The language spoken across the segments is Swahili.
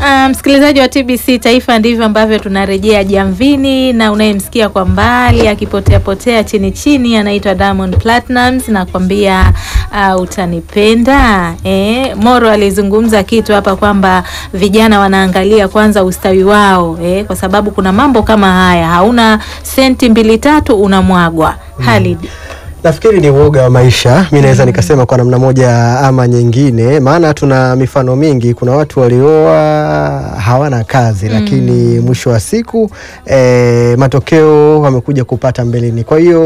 Uh, msikilizaji wa TBC Taifa, ndivyo ambavyo tunarejea jamvini, na unayemsikia kwa mbali akipotea potea chini chini anaitwa Diamond Platnumz, nakwambia uh, utanipenda. Eh, Moro alizungumza kitu hapa kwamba vijana wanaangalia kwanza ustawi wao eh, kwa sababu kuna mambo kama haya, hauna senti mbili tatu unamwagwa. Halid Nafikiri ni uoga wa maisha, mi naweza nikasema kwa namna moja ama nyingine, maana tuna mifano mingi. Kuna watu walioa hawana kazi, lakini mwisho wa siku eh, matokeo wamekuja kupata mbeleni. Kwa hiyo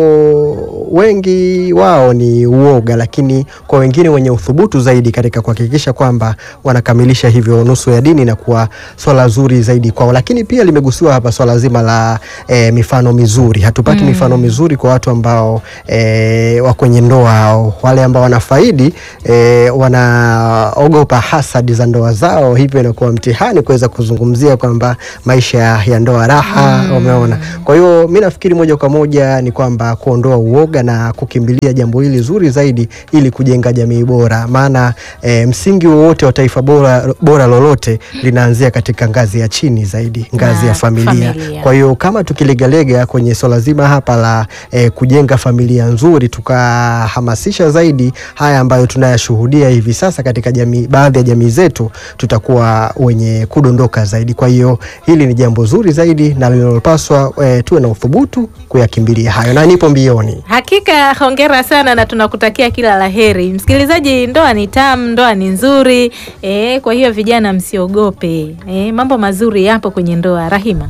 wengi wao ni uoga, lakini kwa wengine wenye uthubutu zaidi katika kuhakikisha kwamba wanakamilisha hivyo nusu ya dini na kuwa swala zuri zaidi kwao. Lakini pia limegusiwa hapa swala zima la eh, mifano mizuri. Hatupati mifano mizuri kwa watu ambao eh, wa kwenye ndoa au wale ambao wanafaidi e, wanaogopa hasadi za ndoa zao, hivyo inakuwa mtihani kuweza kuzungumzia kwamba maisha ya ndoa raha. Umeona? Kwa hiyo mi nafikiri moja kwa moja ni kwamba kuondoa uoga na kukimbilia jambo hili zuri zaidi ili kujenga jamii bora, maana e, msingi wowote wa taifa bora, bora lolote linaanzia katika ngazi ya chini zaidi, ngazi Na ya familia. familia. Kwa hiyo kama tukilegalega kwenye swala zima hapa la eh, kujenga familia nzuri, tukahamasisha zaidi haya ambayo tunayashuhudia hivi sasa katika jamii, baadhi ya jamii zetu, tutakuwa wenye kudondoka zaidi. Kwa hiyo hili ni jambo zuri zaidi na linalopaswa eh, tuwe na uthubutu kuyakimbilia hayo, na nipo mbioni. Hakika hongera sana na tunakutakia kila la heri. Msikilizaji, ndoa ni tamu, ndoa ni nzuri e, kwa hiyo vijana msiogope e, mambo mazuri yapo kwenye ndoa. Rahima,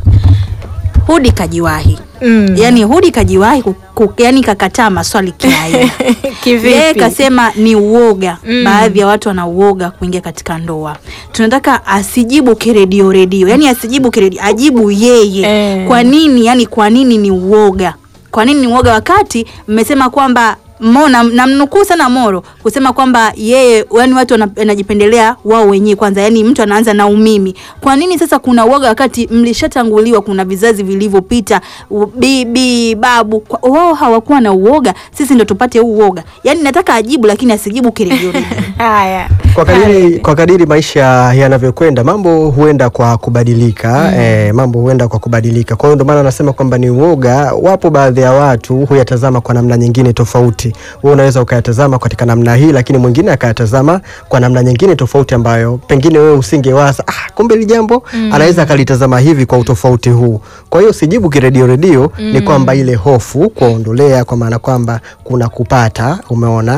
Hudi kajiwahi mm. yani, Hudi kajiwahi ku, ku, yani kakataa maswali kiaina Kivipi? yeye kasema ni uoga Mm. baadhi ya watu wana uoga kuingia katika ndoa. Tunataka asijibu kiredio redio, yani asijibu kiredio, ajibu yeye Eh. kwa nini, yani kwa nini ni uoga, kwa nini ni uoga, wakati mmesema kwamba Mo, na- namnukuu sana Moro kusema kwamba yeye yani watu wana- wanajipendelea wao wenyewe kwanza, yani mtu anaanza na umimi. Kwa nini sasa kuna uoga wakati mlishatanguliwa? Kuna vizazi vilivyopita, u- bibi babu, kwa- wao hawakuwa na uoga, sisi ndo tupate huu uoga. Yani nataka ajibu, lakini asijibu kiredio Haya, Kwa kadiri, kwa kadiri maisha yanavyokwenda mambo huenda kwa kubadilika eh, mambo huenda kwa kubadilika. Kwa hiyo ndio maana nasema kwamba ni uoga. Wapo baadhi ya watu huyatazama kwa namna nyingine tofauti. Wewe unaweza ukayatazama katika namna hii, lakini mwingine akayatazama kwa namna nyingine tofauti ambayo pengine wewe usingewaza, ah, kumbe hili jambo anaweza akalitazama hivi kwa utofauti huu. Kwa hiyo sijibu kiredio redio, ni kwamba ile hofu kuondolea, kwa maana kwamba kuna kupata, umeona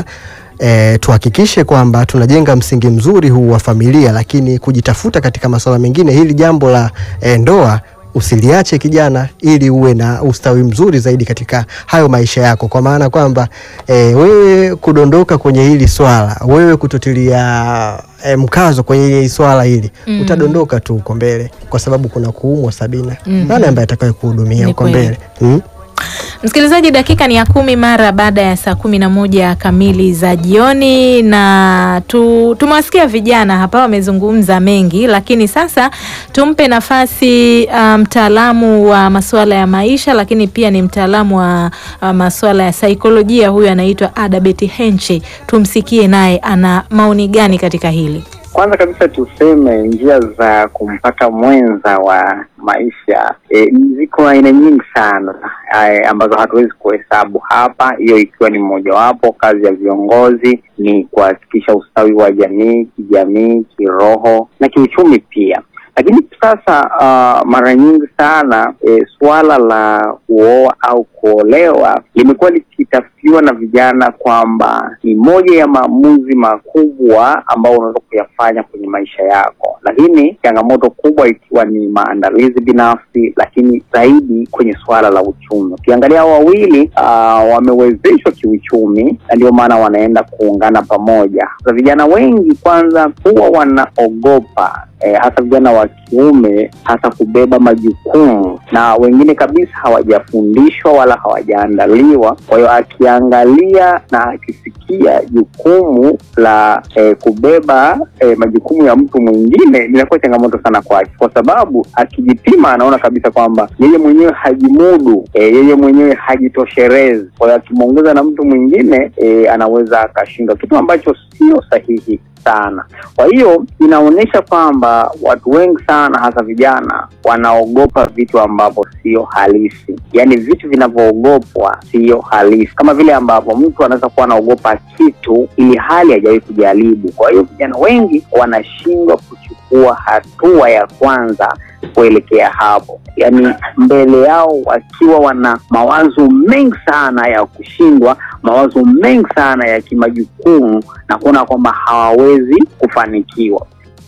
E, tuhakikishe kwamba tunajenga msingi mzuri huu wa familia, lakini kujitafuta katika masuala mengine, hili jambo la e, ndoa usiliache kijana, ili uwe na ustawi mzuri zaidi katika hayo maisha yako, kwa maana kwamba e, wewe kudondoka kwenye hili swala, wewe kutotilia e, mkazo kwenye hili swala hili utadondoka tu huko mbele, kwa sababu kuna kuumwa Sabina. Nani ambaye atakaye kuhudumia Ni huko kweli. mbele hmm? msikilizaji, dakika ni ya kumi mara baada ya saa kumi na moja kamili za jioni, na tu, tumewasikia vijana hapa wamezungumza mengi, lakini sasa tumpe nafasi uh, mtaalamu wa masuala ya maisha, lakini pia ni mtaalamu wa uh, masuala ya saikolojia. Huyu anaitwa Adabeti Henche, tumsikie naye ana maoni gani katika hili. Kwanza kabisa tuseme njia za kumpata mwenza wa maisha e, ziko aina nyingi sana e, ambazo hatuwezi kuhesabu hapa, hiyo ikiwa ni mmojawapo. Kazi ya viongozi ni kuhakikisha ustawi wa jamii, kijamii, kiroho na kiuchumi pia. Lakini sasa uh, mara nyingi sana e, suala la kuoa au kuolewa limekuwa likitafsiriwa na vijana kwamba ni moja ya maamuzi makubwa ambao unaweza kuyafanya kwenye maisha yako, lakini changamoto kubwa ikiwa ni maandalizi binafsi, lakini zaidi kwenye suala la uchumi. Ukiangalia hao wawili uh, wamewezeshwa kiuchumi na ndio maana wanaenda kuungana pamoja. Sasa vijana wengi kwanza huwa wanaogopa eh, hasa vijana wa kiume hasa kubeba majukumu, na wengine kabisa hawajafundishwa wala hawajaandaliwa. Kwa hiyo akiangalia na akisikia jukumu la eh, kubeba eh, majukumu ya mtu mwingine linakuwa changamoto sana kwake, kwa sababu akijipima anaona kabisa kwamba yeye mwenyewe hajimudu, eh, yeye mwenyewe hajitosherezi. Kwa hiyo akimwongeza na mtu mwingine eh, anaweza akashindwa, kitu ambacho sio sahihi. sana. Kwa hiyo inaonyesha kwamba watu wengi sana, hasa vijana, wanaogopa vitu ambavyo sio halisi, yaani vitu vinavyoogopwa sio halisi, kama vile ambapo mtu anaweza kuwa anaogopa kitu ili hali hajawahi kujaribu. Kwa hiyo vijana wengi wanashindwa kuchukua hatua ya kwanza kuelekea hapo, yaani mbele yao wakiwa wana mawazo mengi sana ya kushindwa, mawazo mengi sana ya kimajukumu na kuona kwamba hawawezi kufanikiwa.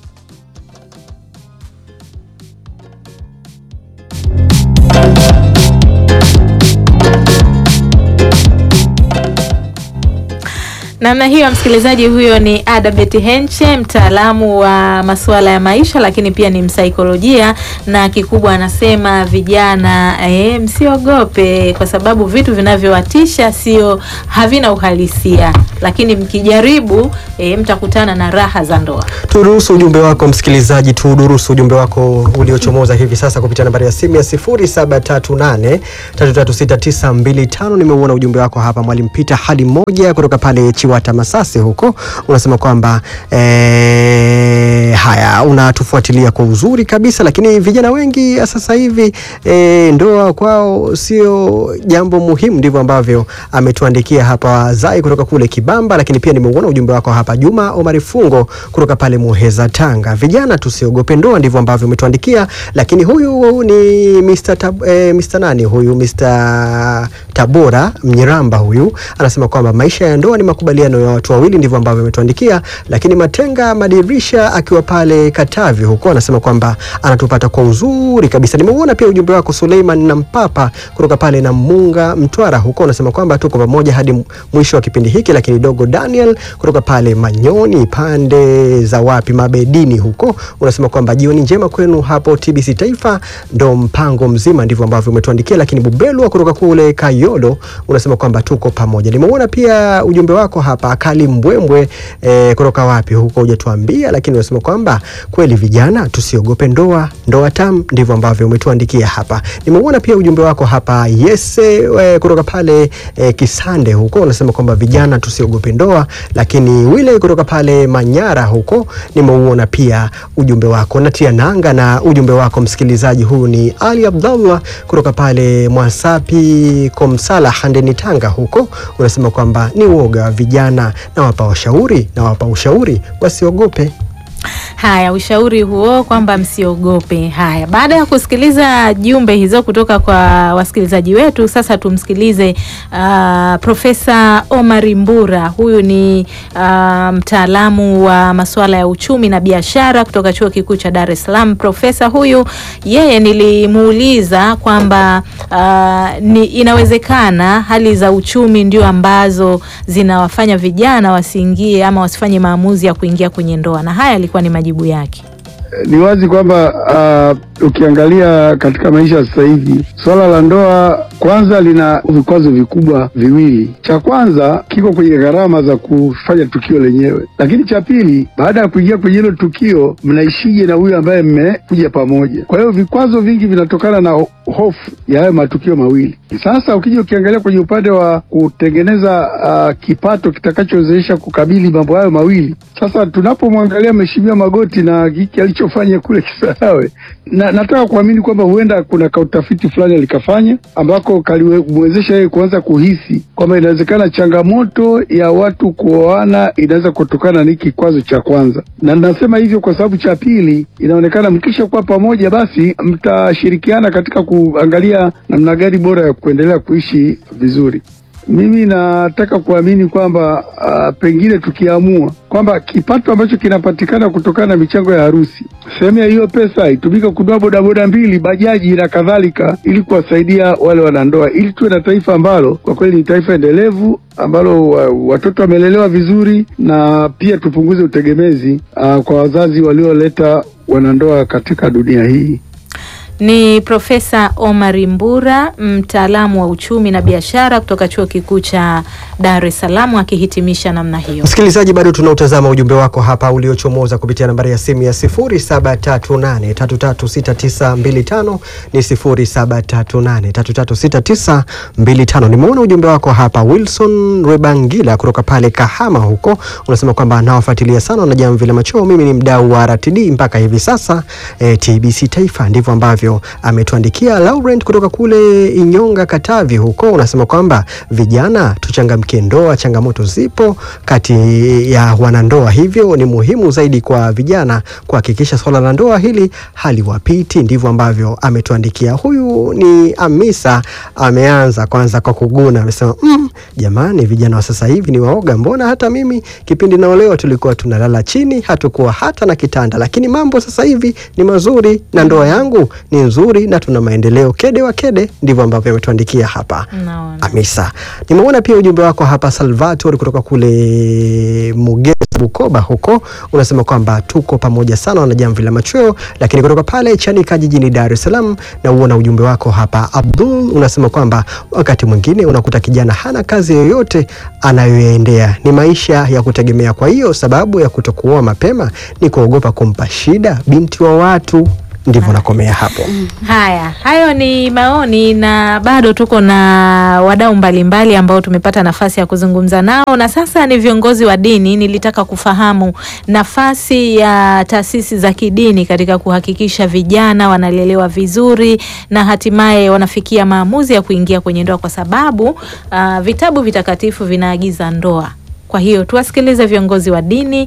Namna hiyo, msikilizaji, huyo ni Adabet Henche, mtaalamu wa masuala ya maisha, lakini pia ni msaikolojia, na kikubwa anasema vijana, e, msiogope kwa sababu vitu vinavyowatisha sio havina uhalisia, lakini mkijaribu e, mtakutana na raha za ndoa. Turuhusu ujumbe wako msikilizaji, tudurusu ujumbe wako uliochomoza hivi sasa kupitia nambari ya simu ya 0738336925. Nimeuona ujumbe wako hapa, Mwalimu Peter hadi moja kutoka pale Chiwata Masasi huko, unasema kwamba eh, haya unatufuatilia kwa uzuri kabisa, lakini vijana wengi sasa hivi eh, ndoa kwao sio jambo muhimu. Ndivyo ambavyo ametuandikia hapa Zai kutoka kule Kibamba, lakini pia nimeuona ujumbe wako hapa Juma Omari Fungo kutoka pale Muheza Tanga. Vijana tusiogope ndoa, ndivyo ambavyo umetuandikia. Lakini huyu ni Mr. Tab, eh, Mr. nani huyu Mr. Tabora Mnyiramba, huyu anasema kwamba maisha ya ndoa ni makubaliano ya watu wawili, ndivyo ambavyo ametuandikia. Lakini Matenga Madirisha akiwa pale Katavi huko anasema kwamba anatupata kwa uzuri kabisa. Nimeuona pia ujumbe wako Suleiman na Mpapa kutoka pale na Munga Mtwara huko unasema kwamba tuko pamoja hadi mwisho wa kipindi hiki. Lakini dogo Daniel kutoka pale Manyoni pande za wapi Mabedini huko unasema kwamba jioni njema kwenu hapo TBC Taifa, ndo mpango mzima, ndivyo ambavyo umetuandikia. Lakini Bubelwa kutoka kule Kayolo unasema kwamba tuko pamoja. Nimeona pia ujumbe wako hapa Kali Mbwembwe eh, kutoka wapi huko hujatuambia, lakini unasema kwamba kweli vijana tusiogope ndoa, ndoa tam, ndivyo ambavyo umetuandikia hapa. Nimeona pia ujumbe wako hapa Yese eh, kutoka pale eh, Kisande huko unasema kwamba vijana tusiogope ndoa, lakini Wile kutoka pale Manyara huko nimeuona pia ujumbe wako. Natia nanga na ujumbe wako msikilizaji. Huyu ni Ali Abdallah kutoka pale Mwasapi Komsala Handeni Tanga huko unasema kwamba ni uoga wa vijana, na wapa washauri na wapa ushauri wasiogope. Haya, ushauri huo kwamba msiogope. Haya, baada ya kusikiliza jumbe hizo kutoka kwa wasikilizaji wetu, sasa tumsikilize uh, Profesa Omar Mbura. Huyu ni uh, mtaalamu wa masuala ya uchumi na biashara kutoka Chuo Kikuu cha Dar es Salaam. Profesa huyu yeye nilimuuliza kwamba uh, ni inawezekana hali za uchumi ndio ambazo zinawafanya vijana wasiingie ama wasifanye maamuzi ya kuingia kwenye ndoa, na haya alikuwa ni majibu yake. Ni wazi kwamba uh, ukiangalia katika maisha ya sasa hivi swala la ndoa kwanza lina vikwazo vikubwa viwili. Cha kwanza kiko kwenye gharama za kufanya tukio lenyewe, lakini cha pili, baada ya kuingia kwenye hilo tukio, mnaishije na huyu ambaye mmekuja pamoja? Kwa hiyo vikwazo vingi vinatokana na hofu ya hayo matukio mawili. Sasa ukija ukiangalia kwenye upande wa kutengeneza uh, kipato kitakachowezesha kukabili mambo hayo mawili, sasa tunapomwangalia Mheshimiwa Magoti na hiki alichofanya kule Kisarawe, na nataka kuamini kwamba huenda kuna kautafiti fulani alikafanya ambako kalimwezesha yeye kuanza kuhisi kwamba inawezekana changamoto ya watu kuoana inaweza kutokana na hiki kikwazo cha kwanza, na nasema hivyo kwa sababu cha pili, inaonekana mkisha kuwa pamoja, basi mtashirikiana katika kuangalia namna gani bora ya kuendelea kuishi vizuri. Mimi nataka kuamini kwamba uh, pengine tukiamua kwamba kipato ambacho kinapatikana kutokana na michango ya harusi, sehemu ya hiyo pesa itumike kununua bodaboda mbili, bajaji na kadhalika, ili kuwasaidia wale wanandoa, ili tuwe na taifa ambalo kwa kweli ni taifa endelevu ambalo uh, watoto wamelelewa vizuri, na pia tupunguze utegemezi uh, kwa wazazi walioleta wanandoa katika dunia hii. Ni Profesa Omar Mbura, mtaalamu wa uchumi na biashara kutoka Chuo Kikuu cha Dar es Salaam akihitimisha namna hiyo. Msikilizaji, bado tunautazama ujumbe wako hapa uliochomoza kupitia nambari ya simu ya 0738336925 ni 0738336925. Nimeona ujumbe wako hapa. Wilson Rebangila kutoka pale Kahama huko unasema kwamba anawafuatilia sana na Jamvi la Machoo. Mimi ni mdau wa RTD mpaka hivi sasa eh, TBC Taifa, ndivyo ambavyo ametuandikia. Laurent kutoka kule Inyonga Katavi huko unasema kwamba vijana tuchangamkie ndoa, changamoto zipo kati ya wanandoa, hivyo ni muhimu zaidi kwa vijana kuhakikisha swala la ndoa hili haliwapiti. Ndivyo ambavyo ametuandikia. Huyu ni Amisa, ameanza kwanza kwa kuguna, amesema mm, jamani, vijana wa sasa hivi ni waoga. Mbona hata mimi kipindi naolewa tulikuwa tunalala chini, hatukuwa hata na kitanda, lakini mambo sasa hivi ni mazuri na ndoa yangu ni nzuri na tuna maendeleo kede wa kede. Ndivyo ambavyo ametuandikia hapa Naona. Amisa. Nimeona pia ujumbe wako hapa Salvatore kutoka kule Mugeza Bukoba huko, unasema kwamba tuko pamoja sana na Jamvi la Machweo, lakini kutoka pale Chanika jijini Dar es Salaam na uona ujumbe wako hapa Abdul, unasema kwamba wakati mwingine unakuta kijana hana kazi yoyote anayoendea, ni maisha ya kutegemea. Kwa hiyo sababu ya kutokuoa mapema ni kuogopa kumpa shida binti wa watu. Ndivyo nakomea hapo. Haya, hayo ni maoni na bado tuko na wadau mbalimbali ambao tumepata nafasi ya kuzungumza nao, na sasa ni viongozi wa dini. Nilitaka kufahamu nafasi ya taasisi za kidini katika kuhakikisha vijana wanalelewa vizuri na hatimaye wanafikia maamuzi ya kuingia kwenye ndoa, kwa sababu ah, vitabu vitakatifu vinaagiza ndoa. Kwa hiyo tuwasikilize viongozi wa dini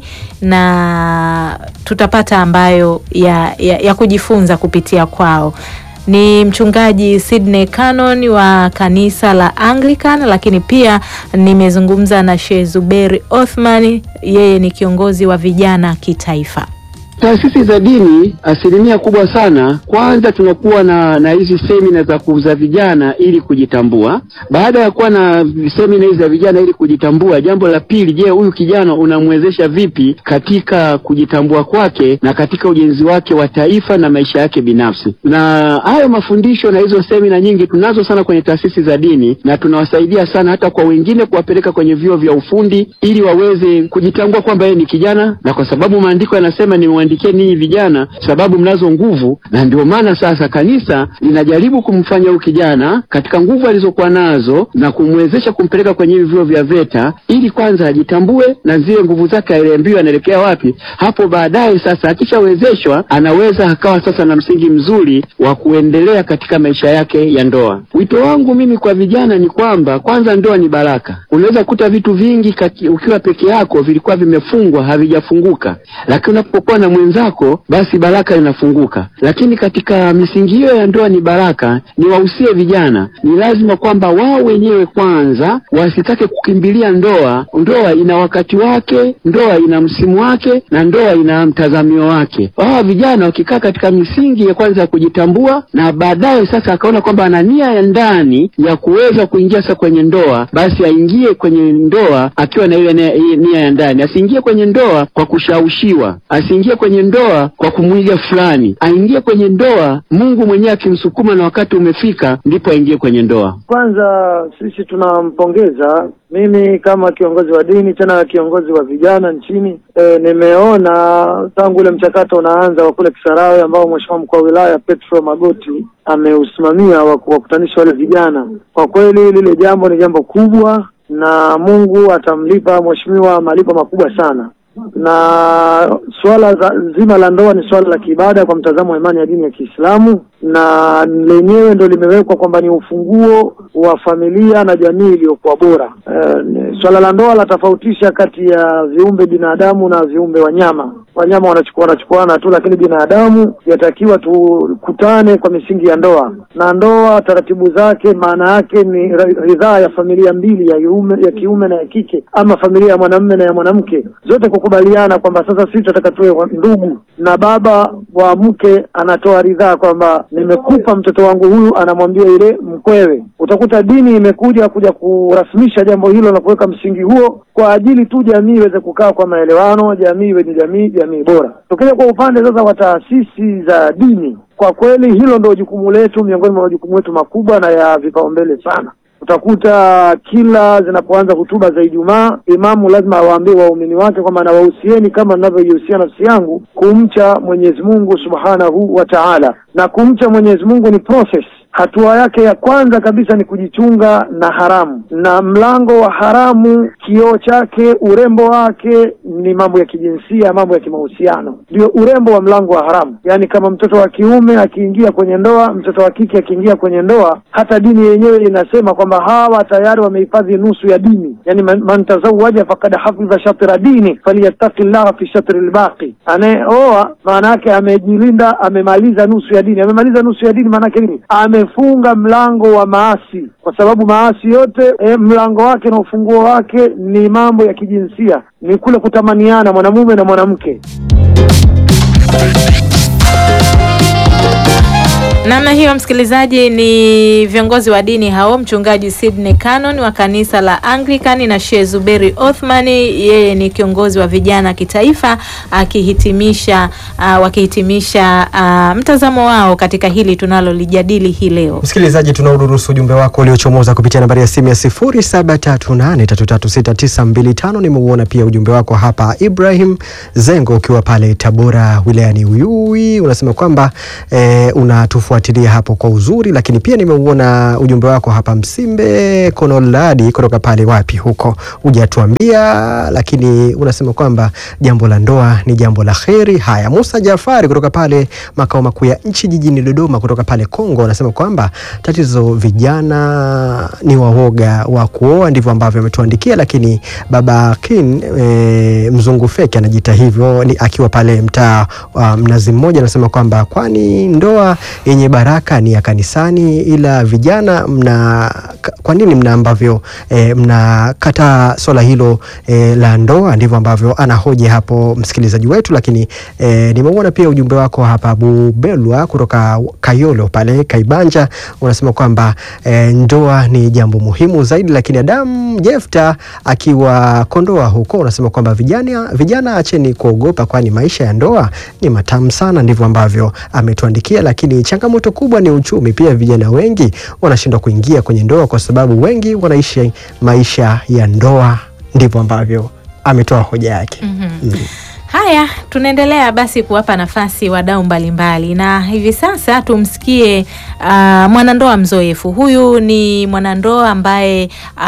na tutapata ambayo ya, ya, ya kujifunza kupitia kwao. Ni mchungaji Sydney Cannon wa kanisa la Anglican, lakini pia nimezungumza na Sheikh Zuberi Othman, yeye ni kiongozi wa vijana kitaifa. Taasisi za dini asilimia kubwa sana, kwanza tunakuwa na na hizi semina za kuuza vijana ili kujitambua. Baada ya kuwa na semina hizi za vijana ili kujitambua, jambo la pili, je, huyu kijana unamwezesha vipi katika kujitambua kwake na katika ujenzi wake wa taifa na maisha yake binafsi? Na hayo mafundisho na hizo semina nyingi tunazo sana kwenye taasisi za dini, na tunawasaidia sana hata kwa wengine kuwapeleka kwenye vyuo vya ufundi ili waweze kujitambua kwamba yeye ni kijana, na kwa sababu maandiko yanasema ni niwaandikie ninyi vijana, sababu mnazo nguvu, na ndio maana sasa kanisa linajaribu kumfanya huyu kijana katika nguvu alizokuwa nazo na kumwezesha kumpeleka kwenye hivi vyuo vya VETA ili kwanza ajitambue na zile nguvu zake aeleambiwe anaelekea wapi. Hapo baadaye sasa akishawezeshwa, anaweza akawa sasa na msingi mzuri wa kuendelea katika maisha yake ya ndoa. Wito wangu mimi kwa vijana ni kwamba kwanza, ndoa ni baraka. Unaweza kukuta vitu vingi kati, ukiwa peke yako vilikuwa vimefungwa havijafunguka, lakini unapokuwa na mwenzako basi baraka inafunguka. Lakini katika misingi hiyo ya ndoa ni baraka, ni wahusie vijana, ni lazima kwamba wao wenyewe kwanza wasitake kukimbilia ndoa. Ndoa ina wakati wake, ndoa ina msimu wake, na ndoa ina mtazamio wake. Hawa vijana wakikaa katika misingi ya kwanza ya kujitambua, na baadaye sasa akaona kwamba ana nia ya ndani ya kuweza kuingia sasa kwenye ndoa, basi aingie kwenye ndoa akiwa na ile nia nia ya ndani, asiingie kwenye ndoa kwa kushawishiwa, asiingie kwenye ndoa kwa kumwiga fulani, aingie kwenye ndoa Mungu mwenyewe akimsukuma na wakati umefika, ndipo aingie kwenye ndoa. Kwanza sisi tunampongeza. Mimi kama kiongozi wa dini tena kiongozi wa vijana nchini e, nimeona tangu ule mchakato unaanza wa kule Kisarawe ambao Mheshimiwa mkuu wa wilaya Petro Magoti ameusimamia wa kuwakutanisha wale vijana. Kwa kweli lile jambo ni jambo kubwa, na Mungu atamlipa mheshimiwa malipo makubwa sana na suala za, zima la ndoa ni suala la kiibada kwa mtazamo wa imani ya dini ya Kiislamu, na lenyewe ndo limewekwa kwamba ni ufunguo wa familia na jamii iliyokuwa bora. E, suala la ndoa latofautisha kati ya viumbe binadamu na viumbe wanyama. Wanyama wanachukua wanachukuana tu, lakini binadamu yatakiwa tukutane kwa misingi ya ndoa, na ndoa taratibu zake maana yake ni ridhaa ya familia mbili ya kiume, ya kiume na ya kike, ama familia ya mwanamume na ya mwanamke, zote kukubaliana kwamba sasa sisi tunataka tuwe ndugu, na baba wa mke anatoa ridhaa kwamba nimekupa mtoto wangu huyu, anamwambia ile mkwewe. Utakuta dini imekuja kuja kurasmisha jambo hilo na kuweka msingi huo kwa ajili tu jamii iweze kukaa kwa maelewano, jamii iwe ni jamii jamii bora. Tukija kwa upande sasa wa taasisi za dini kwa kweli hilo ndio jukumu letu, miongoni mwa majukumu yetu makubwa na ya vipaumbele sana. Utakuta kila zinapoanza hutuba za Ijumaa, imamu lazima awaambie waumini wake kwamba nawahusieni kama ninavyoihusia nafsi yangu kumcha Mwenyezi Mungu Subhanahu wa Ta'ala, na kumcha Mwenyezi Mungu ni process Hatua yake ya kwanza kabisa ni kujichunga na haramu, na mlango wa haramu, kioo chake, urembo wake ni mambo ya kijinsia, mambo ya kimahusiano, ndio urembo wa mlango wa haramu. Yaani kama mtoto wa kiume akiingia kwenye ndoa, mtoto wa kike akiingia kwenye ndoa, hata dini yenyewe inasema kwamba hawa tayari wamehifadhi nusu ya dini, yaani man, man tazawaja fakad hafidha shatra dini falyattaqi llaha fi shatri lbaqi. Anayeoa maana yake amejilinda, amemaliza nusu ya dini. Amemaliza nusu ya dini maana yake nini? Ame funga mlango wa maasi, kwa sababu maasi yote e, mlango wake na ufunguo wake ni mambo ya kijinsia, ni kule kutamaniana mwanamume na mwanamke. Namna hiyo, msikilizaji, ni viongozi wa dini hao, mchungaji Sydney Cannon wa kanisa la Anglican na Sheikh Zuberi Othman, yeye ni kiongozi wa vijana kitaifa, akihitimisha uh, wakihitimisha uh, mtazamo wao katika hili tunalolijadili hii leo. Msikilizaji, tunauruhusu ujumbe wako uliochomoza kupitia nambari ya simu ya 0738336925. Nimeuona pia ujumbe wako hapa, Ibrahim Zengo, ukiwa pale Tabora wilayani Uyui, unasema kwamba eh, unatufuatilia hapo kwa uzuri, lakini pia nimeuona ujumbe wako hapa Msimbe Konoladi, kutoka pale wapi huko, hujatuambia, lakini unasema kwamba jambo la ndoa ni jambo la kheri. Haya, Musa Jafari kutoka pale makao makuu ya nchi jijini Dodoma, kutoka pale Kongo, anasema kwamba tatizo vijana ni wawoga wa kuoa, ndivyo ambavyo ametuandikia. Lakini baba Kin e, mzungu feki anajiita hivyo, ni akiwa pale mtaa wa Mnazi Mmoja, anasema kwamba kwani ndoa yenye baraka ni ya kanisani, ila vijana mna kwa nini mna ambavyo e, mnakata swala hilo e, la ndoa? Ndivyo ambavyo anahoji hapo msikilizaji wetu. Lakini e, nimeuona pia ujumbe wako hapa Bubelwa kutoka Kayolo pale Kaibanja, unasema kwamba e, ndoa ni jambo muhimu zaidi. Lakini Adam Jefta akiwa Kondoa huko unasema kwamba vijana, vijana acheni kuogopa, kwani maisha ya ndoa ni matamu sana. Ndivyo ambavyo ametuandikia, lakini changamoto kubwa ni uchumi. Pia vijana wengi wanashindwa kuingia kwenye ndoa kwa sababu wengi wanaishi maisha ya ndoa. Ndivyo ambavyo ametoa hoja yake. mm -hmm. mm. Haya, tunaendelea basi kuwapa nafasi wadau mbalimbali, na hivi sasa tumsikie uh, mwanandoa mzoefu. Huyu ni mwanandoa ambaye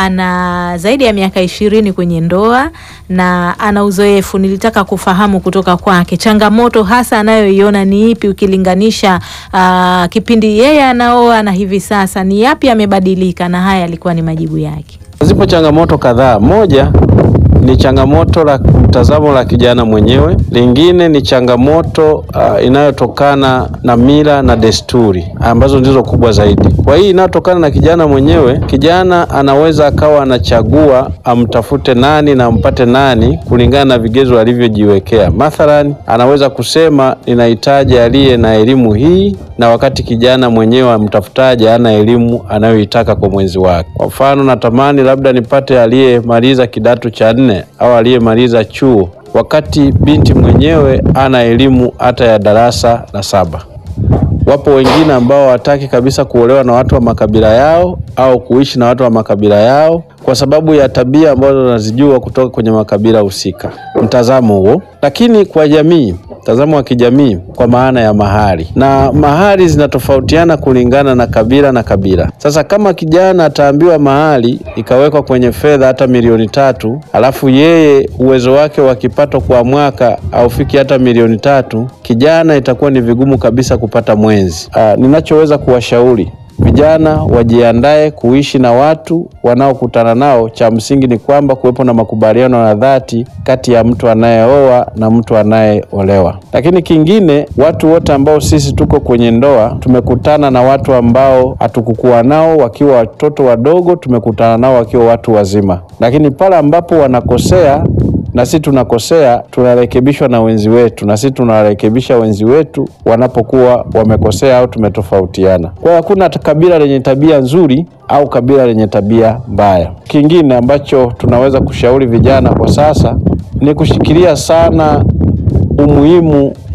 ana zaidi ya miaka ishirini kwenye ndoa na ana uzoefu. Nilitaka kufahamu kutoka kwake changamoto hasa anayoiona ni ipi, ukilinganisha uh, kipindi yeye anaoa na hivi sasa, ni yapi amebadilika? Na haya yalikuwa ni majibu yake. Zipo changamoto kadhaa. Moja ni changamoto la mtazamo la kijana mwenyewe. Lingine ni changamoto uh, inayotokana na mila na desturi ambazo ndizo kubwa zaidi. Kwa hii inayotokana na kijana mwenyewe, kijana anaweza akawa anachagua amtafute nani na ampate nani kulingana na vigezo alivyojiwekea. Mathalan, anaweza kusema ninahitaji aliye na elimu hii, na wakati kijana mwenyewe amtafutaje ana elimu anayoitaka kwa mwenzi wake. Kwa mfano, natamani labda nipate aliyemaliza kidato cha nne au aliyemaliza chuo, wakati binti mwenyewe ana elimu hata ya darasa la saba. Wapo wengine ambao hawataki kabisa kuolewa na watu wa makabila yao au kuishi na watu wa makabila yao kwa sababu ya tabia ambazo wanazijua kutoka kwenye makabila husika. Mtazamo huo, lakini kwa jamii, mtazamo wa kijamii kwa maana ya mahari, na mahari zinatofautiana kulingana na kabila na kabila. Sasa kama kijana ataambiwa mahari ikawekwa kwenye fedha hata milioni tatu, alafu yeye uwezo wake wa kipato kwa mwaka haufiki hata milioni tatu, kijana itakuwa ni vigumu kabisa kupata mwenzi. Aa, ninachoweza kuwashauri vijana wajiandae kuishi na watu wanaokutana nao. Cha msingi ni kwamba kuwepo na makubaliano ya dhati kati ya mtu anayeoa na mtu anayeolewa. Lakini kingine, watu wote ambao sisi tuko kwenye ndoa tumekutana na watu ambao hatukukuwa nao wakiwa watoto wadogo, tumekutana nao wakiwa watu wazima, lakini pale ambapo wanakosea na sisi tunakosea, tunarekebishwa na wenzi wetu, na sisi tunawarekebisha wenzi wetu wanapokuwa wamekosea au tumetofautiana. Kwa hiyo hakuna kabila lenye tabia nzuri au kabila lenye tabia mbaya. Kingine ambacho tunaweza kushauri vijana kwa sasa ni kushikilia sana umuhimu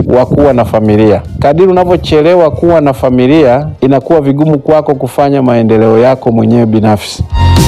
wa kuwa na familia. Kadiri unavyochelewa kuwa na familia, inakuwa vigumu kwako kufanya maendeleo yako mwenyewe binafsi.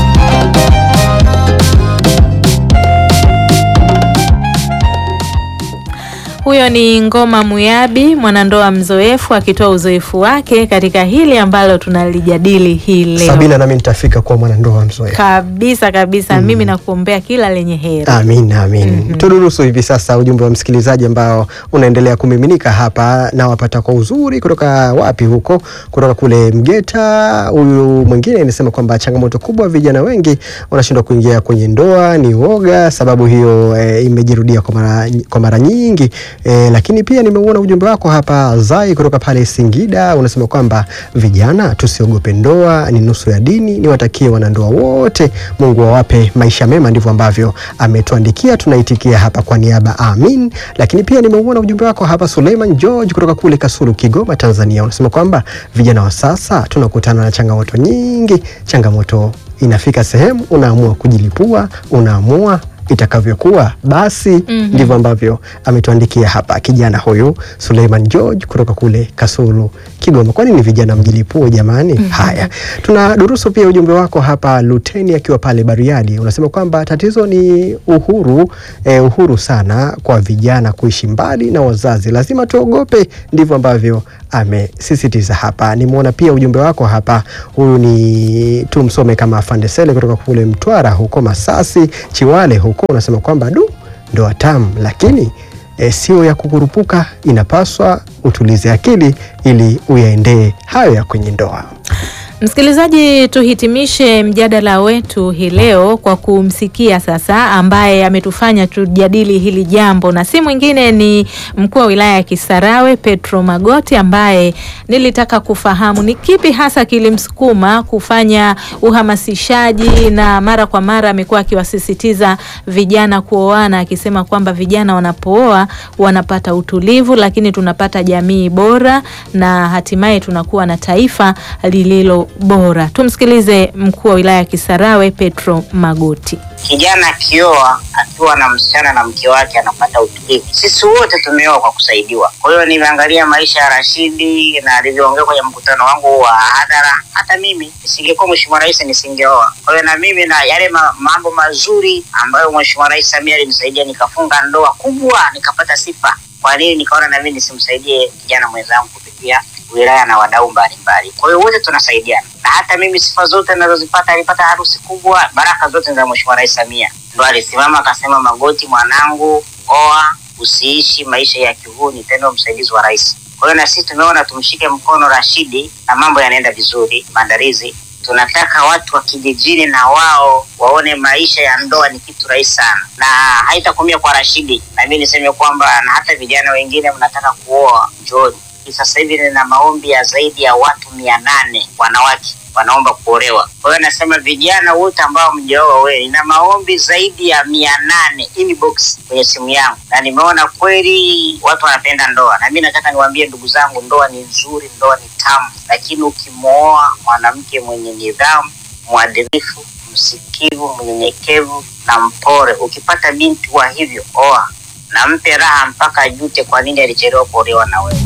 Huyo ni Ngoma Muyabi, mwanandoa mzoefu akitoa uzoefu wake katika hili ambalo tunalijadili hii leo. Sabina, nami nitafika kuwa mwanandoa mzoefu. Kabisa kabisa, mimi nakuombea kila lenye heri. Amin, amin. Tudurusu hivi sasa ujumbe wa msikilizaji ambao unaendelea kumiminika hapa, na wapata kwa uzuri kutoka wapi huko, kutoka kule Mgeta. Huyu mwingine anasema kwamba changamoto kubwa, vijana wengi wanashindwa kuingia kwenye ndoa, ni woga. Sababu hiyo e, imejirudia kwa mara, kwa mara nyingi e, lakini pia nimeuona ujumbe wako hapa Zai kutoka pale Singida, unasema kwamba vijana tusiogope ndoa, ni nusu ya dini. Niwatakie wanandoa wote Mungu awape maisha mema, ndivyo ambavyo ametuandikia. Tunaitikia hapa kwa niaba, amin. Lakini pia nimeuona ujumbe wako hapa Suleiman George kutoka kule Kasulu, Kigoma, Tanzania, unasema kwamba vijana wa sasa tunakutana na changamoto nyingi. Changamoto inafika sehemu unaamua kujilipua, unaamua itakavyokuwa basi. Ndivyo ambavyo ametuandikia hapa kijana huyu Suleiman George kutoka kule Kasulu, Kigoma. Kwa nini vijana mjilipue jamani? Haya, tuna durusu pia ujumbe wako hapa Luteni akiwa pale Bariadi, unasema kwamba tatizo ni uhuru eh, uhuru sana kwa vijana kuishi mbali na wazazi, lazima tuogope. Ndivyo ambavyo amesisitiza hapa. Nimeona pia ujumbe wako hapa, huyu ni tumsome kama Afande Sele kutoka kule Mtwara huko Masasi Chiwale huko, unasema kwamba du, ndoa tamu lakini e, sio ya kukurupuka, inapaswa utulize akili ili uyaendee hayo ya kwenye ndoa. Msikilizaji, tuhitimishe mjadala wetu hii leo kwa kumsikia sasa ambaye ametufanya tujadili hili jambo, na si mwingine ni mkuu wa wilaya ya Kisarawe Petro Magoti, ambaye nilitaka kufahamu ni kipi hasa kilimsukuma kufanya uhamasishaji, na mara kwa mara amekuwa akiwasisitiza vijana kuoana, akisema kwamba vijana wanapooa wanapata utulivu, lakini tunapata jamii bora na hatimaye tunakuwa na taifa lililo bora. Tumsikilize mkuu wa wilaya ya Kisarawe Petro Magoti. Kijana akioa akiwa na msichana na mke wake anapata utulivu. Sisi wote tumeoa kwa kusaidiwa. Kwa hiyo nimeangalia maisha ya Rashidi na alivyoongea kwenye mkutano wangu wa hadhara. Hata mimi nisingekuwa mheshimiwa rais nisingeoa. Kwa hiyo na mimi na yale ma, mambo mazuri ambayo mheshimiwa rais Samia alinisaidia, nikafunga ndoa kubwa, nikapata sifa. Kwa nini nikaona na mimi nisimsaidie kijana mwenzangu kupitia wilaya na wadau mbalimbali. Kwa hiyo wote tunasaidiana, na hata mimi sifa zote ninazozipata, alipata harusi kubwa, baraka zote za mheshimiwa rais Samia. Ndo alisimama akasema, Magoti mwanangu, oa, usiishi maisha ya kihuni, tena msaidizi wa rais. Kwa hiyo na sisi tumeona tumshike mkono Rashidi na mambo yanaenda vizuri, maandalizi tunataka watu wa kijijini na wao waone maisha ya ndoa ni kitu rahisi sana, na haitakomea kwa Rashidi. Na mimi niseme kwamba na hata vijana wengine mnataka kuoa, njooni. Sasa hivi nina maombi ya zaidi ya watu mia nane wanawake wanaomba kuolewa. Kwa hiyo nasema vijana wote ambao mjaoa wewe, nina maombi zaidi ya mia nane inbox kwenye simu yangu, na nimeona kweli watu wanapenda ndoa, na mimi nataka niwaambie ndugu zangu, ndoa ni nzuri, ndoa ni tamu, lakini ukimwoa mwanamke mwenye nidhamu, mwadilifu, msikivu, mnyenyekevu na mpore, ukipata binti wa hivyo, oa na mpe raha mpaka ajute kwa nini alichelewa kuolewa na wewe.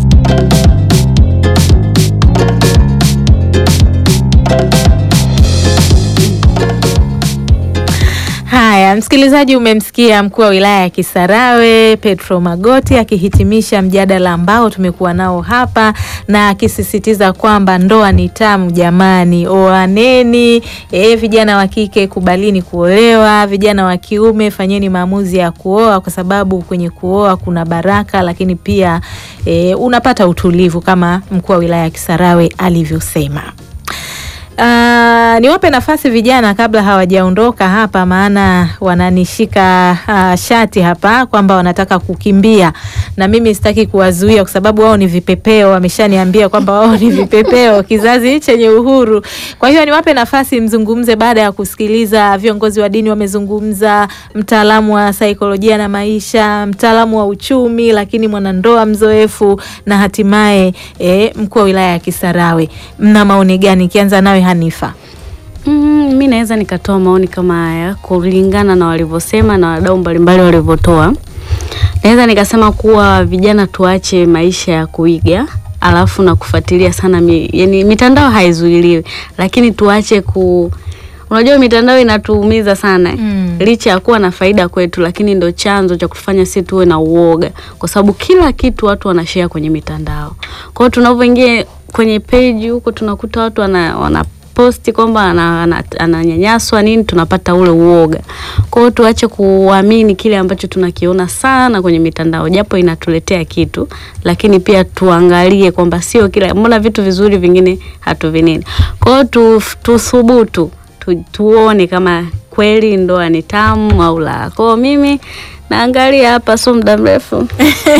Haya, msikilizaji, umemsikia mkuu wa wilaya ya Kisarawe Petro Magoti akihitimisha mjadala ambao tumekuwa nao hapa na akisisitiza kwamba ndoa ni tamu jamani, oaneni. E, vijana wa kike kubalini kuolewa, vijana wa kiume fanyeni maamuzi ya kuoa, kwa sababu kwenye kuoa kuna baraka, lakini pia e, unapata utulivu kama mkuu wa wilaya ya Kisarawe alivyosema. Uh, niwape nafasi vijana kabla hawajaondoka hapa, maana wananishika uh, shati hapa kwamba wanataka kukimbia, na mimi sitaki kuwazuia kwa sababu wao ni vipepeo. Wameshaniambia kwamba wao ni vipepeo, kizazi chenye uhuru. Kwa hiyo niwape nafasi mzungumze, baada ya kusikiliza viongozi wa dini wamezungumza, mtaalamu wa saikolojia na maisha, mtaalamu wa uchumi, lakini mwanandoa mzoefu na hatimaye eh, mkuu wa wilaya ya Kisarawe. Mna maoni gani? Ikianza nawe Hanifa. Mm, mi naweza nikatoa maoni kama haya kulingana na walivyosema na wadau mbalimbali walivyotoa. Naweza nikasema kuwa vijana tuache maisha ya kuiga alafu na kufuatilia sana mi, yani mitandao haizuiliwi, lakini tuache ku unajua mitandao inatuumiza sana Mm. licha ya kuwa na faida kwetu, lakini ndo chanzo cha kutufanya si tuwe na uoga, kwa sababu kila kitu watu wanashare kwenye mitandao. Kwa hiyo tunapoingia kwenye page huko tunakuta watu wana, wana posti kwamba ana- ana- ananyanyaswa nini, tunapata ule uoga. Kwa hiyo tuache kuamini kile ambacho tunakiona sana kwenye mitandao, japo inatuletea kitu, lakini pia tuangalie kwamba sio kila, mbona vitu vizuri vingine hatuvinini. Kwa hiyo tu, tuthubutu tu, tuone kama kweli ndoa ni tamu au la. Kwa hiyo mimi naangalia hapa, sio muda mrefu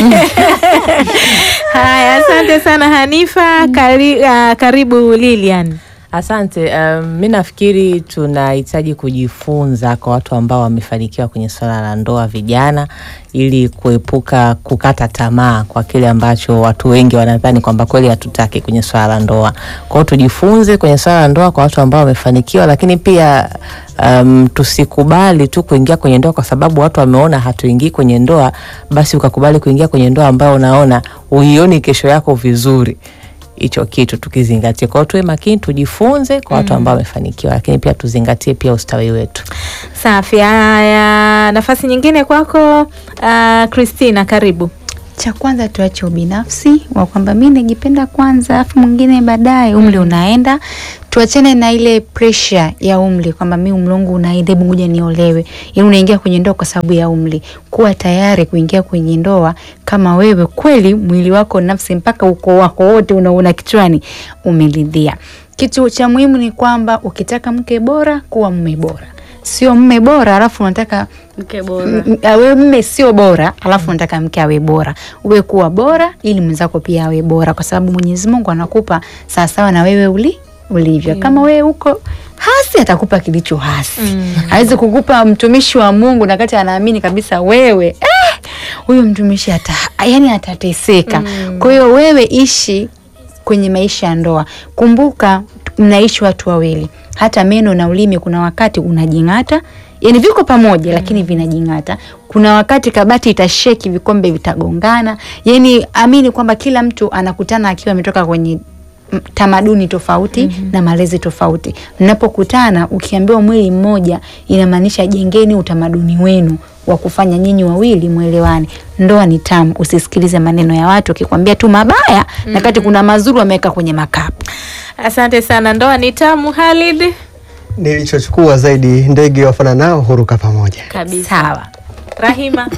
Haya, asante sana Hanifa. Kari, uh, karibu Lilian. Asante. Um, mi nafikiri tunahitaji kujifunza kwa watu ambao wamefanikiwa kwenye swala la ndoa, vijana, ili kuepuka kukata tamaa kwa kile ambacho watu wengi wanadhani kwamba kweli hatutaki kwenye swala la ndoa. Kwa hiyo tujifunze kwenye swala la ndoa kwa watu ambao wamefanikiwa, lakini pia um, tusikubali tu kuingia kwenye ndoa kwa sababu watu wameona hatuingii kwenye ndoa, basi ukakubali kuingia kwenye ndoa ambayo unaona uioni kesho yako vizuri hicho kitu tukizingatia. Kwa hiyo tuwe makini, tujifunze kwa watu ambao wamefanikiwa, lakini pia tuzingatie pia ustawi wetu. Safi. Haya, nafasi nyingine kwako uh, Christina, karibu. Cha kwanza tuache ubinafsi wa kwamba mi najipenda kwanza, alafu mwingine baadaye. Umri unaenda, tuachane na ile pressure ya umri kwamba mi umri wangu unaenda, hebu ngoja niolewe. Yaani unaingia kwenye ndoa kwa sababu ya umri. Kuwa tayari kuingia kwenye ndoa kama wewe kweli mwili wako, nafsi, mpaka ukoo wako wote unaona kichwani umeridhia. Kitu cha muhimu ni kwamba ukitaka mke bora, kuwa mume bora, sio mme bora alafu unataka mke bora. M- m- awe mme sio bora alafu unataka mke awe bora uwe kuwa bora ili mwenzako pia awe bora kwa sababu mwenyezi mungu anakupa sawasawa na wewe uli ulivyo kama wewe uko hasi atakupa kilicho hasi mm. awezi kukupa mtumishi wa mungu na kati anaamini kabisa wewe eh, huyu mtumishi ata, yani atateseka mm. kwa hiyo wewe ishi kwenye maisha ya ndoa kumbuka mnaishi watu wawili hata meno na ulimi kuna wakati unajing'ata yani viko pamoja lakini vinajing'ata kuna wakati kabati itasheki vikombe vitagongana yani amini kwamba kila mtu anakutana akiwa ametoka kwenye m- tamaduni tofauti mm-hmm. na malezi tofauti mnapokutana ukiambiwa mwili mmoja inamaanisha jengeni utamaduni wenu wa kufanya nyinyi wawili mwelewane ndoa ni tamu usisikilize maneno ya watu akikwambia tu mabaya mm-hmm. na kati kuna mazuri wameweka kwenye makapu Asante sana. Ndoa ni tamu, Halid. Nilichochukua zaidi, ndege wafana nao huruka pamoja. Kabisa. sawa Rahima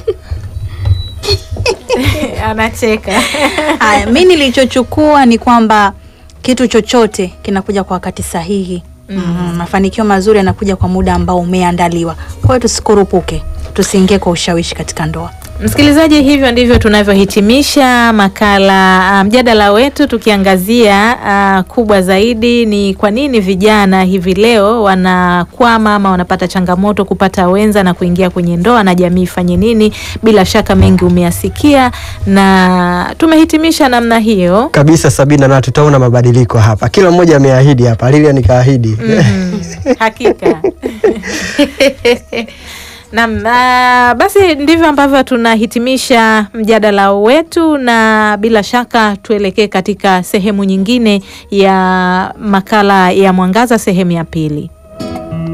anacheka. Haya, mi nilichochukua ni kwamba kitu chochote kinakuja kwa wakati sahihi. Mm. Mafanikio mazuri yanakuja kwa muda ambao umeandaliwa. Kwa hiyo tusikurupuke, tusiingie kwa ushawishi katika ndoa. Msikilizaji, hivyo ndivyo tunavyohitimisha makala ah, mjadala wetu tukiangazia uh, kubwa zaidi ni kwa nini vijana hivi leo wanakwama ama wanapata changamoto kupata wenza na kuingia kwenye ndoa na jamii ifanye nini. Bila shaka mengi umeyasikia na tumehitimisha namna hiyo. kabisa Sabina, na tutaona mabadiliko hapa. Kila mmoja ameahidi hapa, Lilian kaahidi Mm, hakika Naam, ah, basi ndivyo ambavyo tunahitimisha mjadala wetu, na bila shaka tuelekee katika sehemu nyingine ya makala ya Mwangaza, sehemu ya pili.